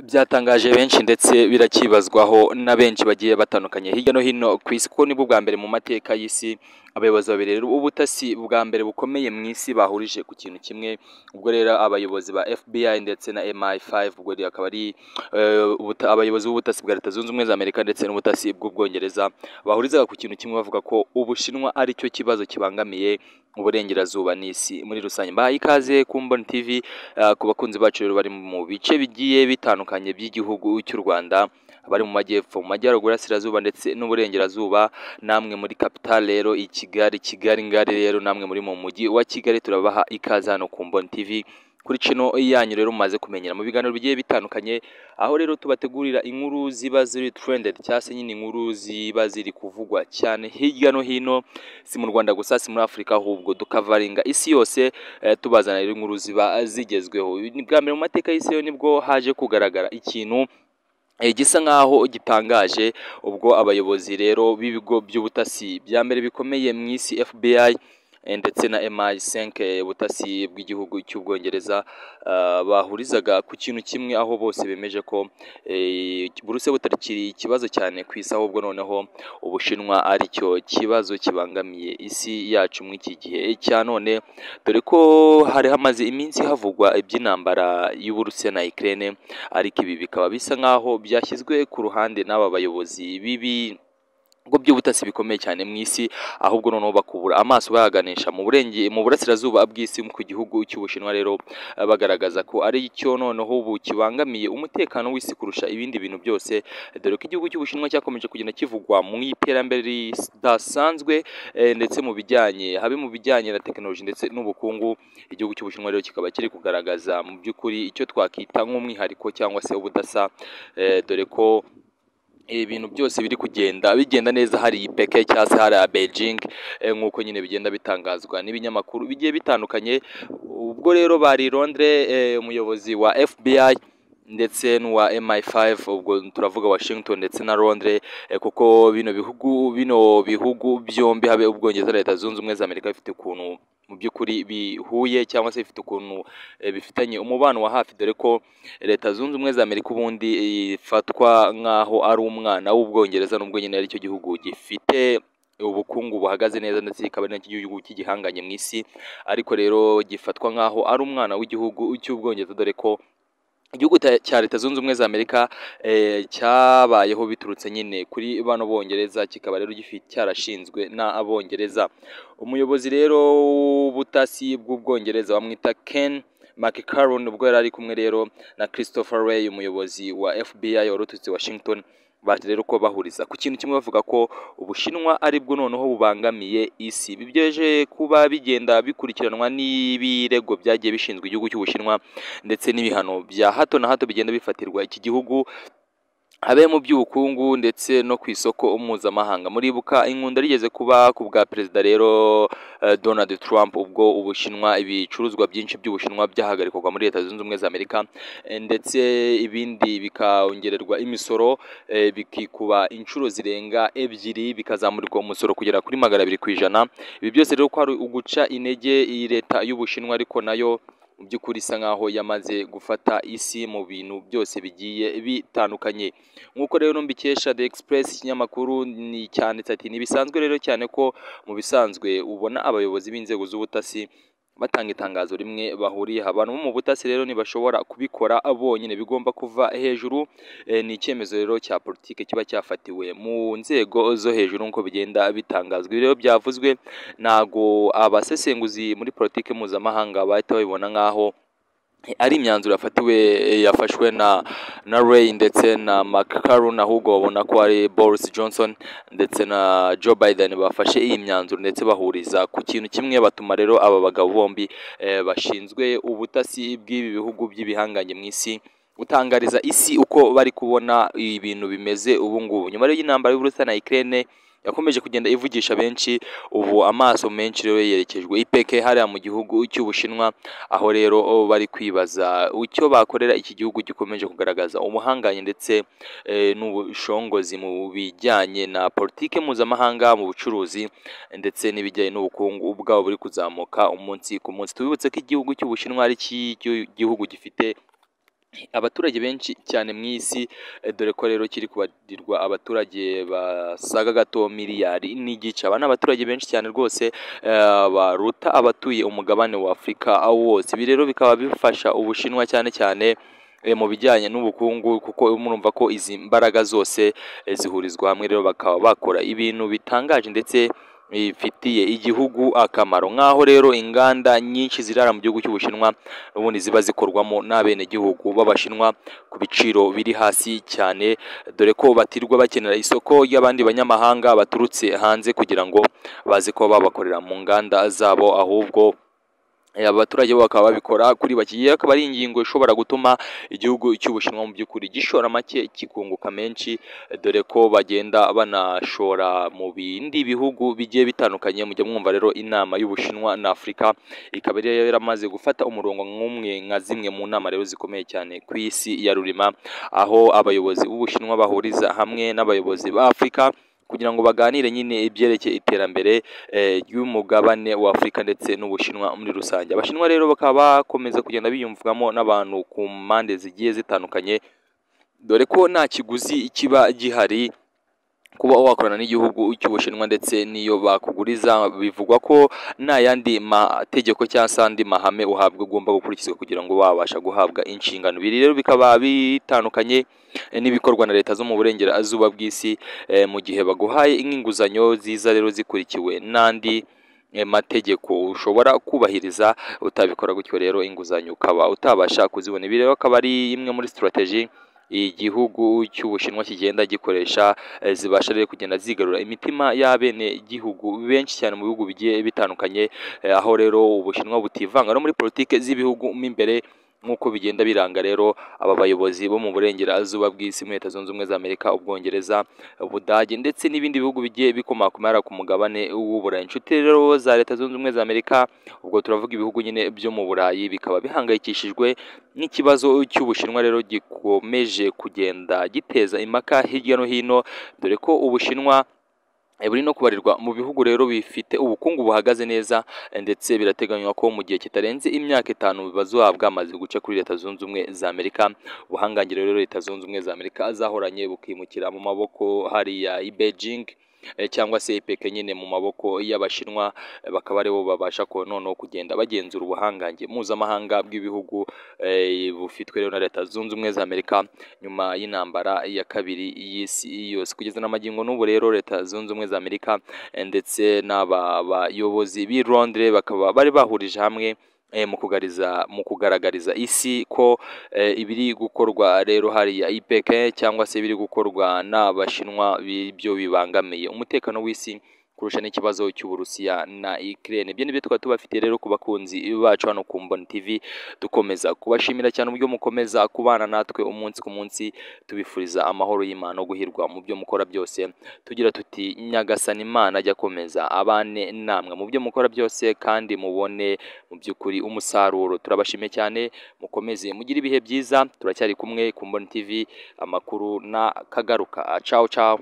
byatangaje benshi ndetse biracyibazwaho na benshi bagiye batandukanye hirya no hino ku isi kuko nibwo bwa mbere mu mateka y'isi abayobozi babiri rero ubutasi bwa mbere bukomeye mu isi bahurije ku kintu kimwe ubwo rero abayobozi ba FBI ndetse na MI5 ubwo rero akaba ari eh, ubuta- abayobozi b'ubutasi bwa Leta Zunze Ubumwe za Amerika ndetse n'ubutasi bw'Ubwongereza bahurizaga ku kintu kimwe bavuga ko Ubushinwa ari cyo kibazo kibangamiye uburengerazuba n'isi muri rusange mbahaye ikaze ku Mboni TV eh, ku bakunzi bacu rero bari mu bice bigiye bitandukanye by'igihugu cy'u Rwanda abari mu majyepfo mu majyaruguru y'asirazuba ndetse n'uburengerazuba namwe muri capital rero i Kigali Kigali ngari rero namwe muri mu mujyi wa Kigali turabaha ikaze hano ku Mboni TV kuri kino yanyu rero mumaze kumenyera mu biganiro bigiye bitandukanye aho rero tubategurira inkuru ziba ziri trended cyangwa se nyine inkuru ziba ziri kuvugwa cyane hirya no hino si mu Rwanda gusa si muri Afurika ahubwo dukavaringa isi yose eh, tubazanira rero inkuru ziba zigezweho Ni bwa mbere mu mateka y'isi yo nibwo haje kugaragara ikintu eh, gisa nk'aho gitangaje ubwo abayobozi rero b'ibigo by'ubutasi bya mbere bikomeye mu isi FBI eh, ndetse na MI5 eh, ubutasi bw'igihugu cy'ubwongereza ah, bahurizaga ku kintu kimwe aho bose bemeje ko eh, Buruse butakiri ikibazo cyane ku isi ahubwo noneho ubushinwa ari cyo kibazo kibangamiye isi yacu muri iki gihe cya none dore ko hari hamaze iminsi havugwa iby'intambara y'Uburusiya na Ukraine ariko ibi bikaba bisa nk'aho byashyizwe ku ruhande n'aba bayobozi bibi bigo by'ubutasi bikomeye cyane mu isi ahubwo noneho bakubura amaso bayaganisha mu burenge mu burasirazuba bw'isi ku gihugu cy'ubushinwa rero eh, bagaragaza ko ari cyo noneho ubu kibangamiye umutekano w'isi kurusha ibindi bintu byose eh, dore ko igihugu cy'ubushinwa cyakomeje kugenda kivugwa mu iterambere ridasanzwe eh, ndetse mu bijyanye habe mu bijyanye na tekinoloji ndetse n'ubukungu igihugu cy'ubushinwa rero kikaba kiri kugaragaza mu by'ukuri icyo twakwita nk'umwihariko cyangwa se ubudasa eh, dore ko ibintu byose biri kugenda bigenda neza hari ipeke cyangwa se hari ya Beijing eh, nk'uko nyine bigenda bitangazwa n'ibinyamakuru bigiye bitandukanye ubwo rero bari i Londres eh, umuyobozi wa FBI ndetse n'uwa MI5 ubwo turavuga Washington ndetse na Londres eh, kuko bino bihugu bino bihugu byombi habe ubwongereza na Leta Zunze Ubumwe za Amerika bifite ukuntu mu by'ukuri bihuye cyangwa se bifite ukuntu eh, bifitanye umubano wa hafi dore ko leta zunze ubumwe za amerika ubundi ifatwa nk'aho ari umwana w'ubwongereza n'ubwo nyine ari cyo gihugu gifite ubukungu buhagaze neza ndetse kikaba ari nacyo gihugu cy'igihanganye mu isi ariko rero gifatwa nk'aho ari umwana w'igihugu cy'ubwongereza dore ko igihugu ta- cya leta zunze ubumwe za amerika eh, cyabayeho biturutse nyine kuri bano bongereza kikaba rero gifite cyarashinzwe n'abongereza umuyobozi rero w'ubutasi bw'ubwongereza bamwita ken mccarron ubwo yari ari kumwe rero na Christopher Wray umuyobozi wa FBI wari uturutse Washington baje rero ko bahuriza ku kintu kimwe bavuga ko Ubushinwa ari bwo noneho bubangamiye isi bibyeje kuba bigenda bikurikiranwa n'ibirego byagiye bishinzwe igihugu cy'Ubushinwa ndetse n'ibihano bya hato na hato bigenda bifatirwa iki gihugu habe mu by'ubukungu ndetse no ku isoko mpuzamahanga muribuka inkunda rigeze kuba ku bwa perezida rero eh, Donald Trump ubwo ubushinwa ibicuruzwa byinshi by'ubushinwa byahagarikwagwa muri leta zunze ubumwe za Amerika eh, ndetse ibindi bikongererwa imisoro eh, bikikuba inshuro zirenga ebyiri bikazamurirwa umusoro kugera kuri magana abiri ku ijana ibi byose rero ko ari uguca intege iyi leta y'ubushinwa ariko nayo mu by'ukuri isa nk'aho yamaze gufata isi mu bintu byose bigiye bitandukanye nk'uko rero mbikesha The Express ikinyamakuru ni cyanditse ati ntibisanzwe rero cyane ko mu bisanzwe ubona abayobozi b'inzego z'ubutasi batanga itangazo rimwe bahuriye aha abantu bo mu butasi rero ntibashobora kubikora bonyine bigomba kuva hejuru Eh, ni icyemezo rero cya politiki kiba cyafatiwe mu nzego zo hejuru nk'uko bigenda bitangazwa Ibi rero byavuzwe ntago abasesenguzi muri politiki mpuzamahanga bahita babibona nk'aho ari imyanzuro yafatiwe yafashwe na na Ray ndetse na McCarron ahubwo babona ko ari Boris Johnson ndetse na Joe Biden bafashe iyi myanzuro ndetse bahuriza ku kintu kimwe batuma rero aba bagabo bombi eh, bashinzwe ubutasi bw'ibi bihugu by'ibihanganye mu isi gutangariza isi uko bari kubona ibintu bimeze ubu ngubu nyuma rero y'intambara y'Uburusiya na Ukraine yakomeje kugenda ivugisha benshi ubu amaso menshi rero yerekejwe IPK hariya mu gihugu cy'Ubushinwa aho rero oh, bari kwibaza icyo bakorera iki gihugu gikomeje kugaragaza umuhanganye ndetse eh, n'ubushongozi mu bijyanye na politike mpuzamahanga mu bucuruzi ndetse n'ibijyanye n'ubukungu bwabo buri kuzamuka umunsi ku munsi tubibutse ko igihugu cy'Ubushinwa ari iki gihugu gifite abaturage benshi cyane mu isi eh, dore ko rero kiri kubarirwa abaturage basaga gato miliyari n'igice aba ni abaturage benshi cyane rwose eh, baruta abatuye umugabane wa afurika wose ibi rero bikaba bifasha ubushinwa cyane cyane eh, mu bijyanye n'ubukungu kuko murumva ko izi mbaraga zose eh, zihurizwa hamwe rero bakaba bakora ibintu bitangaje ndetse bifitiye igihugu akamaro nk'aho rero inganda nyinshi zirara mu gihugu cy'ubushinwa ubundi ziba zikorwamo n'abenegihugu b'abashinwa ku biciro biri hasi cyane dore ko batirwa bakenera isoko ry'abandi banyamahanga baturutse hanze kugira ngo baze kuba babakorera mu nganda zabo ahubwo eh, abaturage bo bakaba babikora kuri bake iyi akaba ari ingingo ishobora gutuma igihugu cy'ubushinwa mu by'ukuri gishora make kikunguka menshi dore ko bagenda banashora mu bindi bihugu bigiye bitandukanye mujya mwumva rero inama y'ubushinwa na afurika ikaba yari yaramaze gufata umurongo nk'umwe nka zimwe mu nama rero zikomeye cyane ku isi ya rurema aho abayobozi b'ubushinwa bahuriza hamwe n'abayobozi ba afurika kugira ngo baganire nyine ibyerekeye iterambere eh, ry'umugabane wa afurika ndetse n'ubushinwa muri rusange abashinwa rero bakaba bakomeza kugenda biyumvwamo n'abantu ku mpande zigiye zitandukanye dore ko nta kiguzi kiba gihari kuba wakorana n'igihugu cy'ubushinwa ndetse n'iyo bakuguriza bivugwa ko nta yandi mategeko cyangwa se andi mahame uhabwa ugomba gukurikizwa kugira ngo wabasha guhabwa inshingano ibi rero bikaba bitandukanye eh, n'ibikorwa na leta zo mu burengerazuba bw'isi eh, mu gihe baguhaye nk'inguzanyo ziza rero zikurikiwe n'andi eh, mategeko ushobora kubahiriza utabikora gutyo rero inguzanyo ukaba utabasha kuzibona ibi rero akaba ari imwe muri sitarateji igihugu cy'ubushinwa kigenda gikoresha eh, zibasha rero kugenda zigarura imitima y'abene gihugu benshi cyane mu bihugu bigiye bitandukanye eh, aho rero ubushinwa butivanga no muri politike z'ibihugu mo imbere nk'uko bigenda biranga rero aba bayobozi bo mu burengerazuba bw'isi muri leta zunze ubumwe za amerika ubwongereza ubudage ndetse n'ibindi bihugu bigiye bikomakomera ku mugabane w'uburayi inshuti rero za leta zunze ubumwe za amerika ubwo turavuga ibihugu nyine byo mu burayi bikaba bihangayikishijwe n'ikibazo cy'ubushinwa rero gikomeje kugenda giteza impaka hirya no hino dore ko ubushinwa eh, buri no kubarirwa mu bihugu rero bifite ubukungu buhagaze neza eh, ndetse birateganywa ko mu gihe kitarenze imyaka itanu bazohabwa amaze guca kuri leta zunze ubumwe za amerika ubuhangange rero leta zunze ubumwe za amerika zahoranye bukimukira mu maboko hariya i beijing eh, cyangwa se ipeke nyine mu maboko y'abashinwa eh, bakaba aribo babasha ko noneho kugenda bagenzura ubuhangange mpuzamahanga bw'ibihugu eh, bufitwe rero na leta zunze ubumwe za amerika nyuma y'intambara ya kabiri y'isi yose kugeza n'amagingo n'ubu rero leta zunze ubumwe za amerika eh, ndetse n'aba bayobozi b'i londres bakaba bari bahurije hamwe eh, mu kugariza mu kugaragariza isi ko eh, ibiri gukorwa rero hariya IPEC cyangwa se ibiri gukorwa n'abashinwa byo bibangamiye umutekano w'isi kurusha n'ikibazo cy'uburusiya na Ukraine ibyo nibyo tukaba tubafitiye rero ku bakunzi bacu hano ku Mboni TV dukomeza kubashimira cyane uburyo mukomeza kubana natwe umunsi ku munsi tubifuriza amahoro y'Imana no guhirwa mu byo mukora byose tugira tuti nyagasani Imana ajya akomeza abane namwe mu byo mukora byose kandi mubone mu by'ukuri umusaruro turabashimiye cyane mukomeze mugire ibihe byiza turacyari kumwe ku Mboni TV amakuru na kagaruka ciao ciao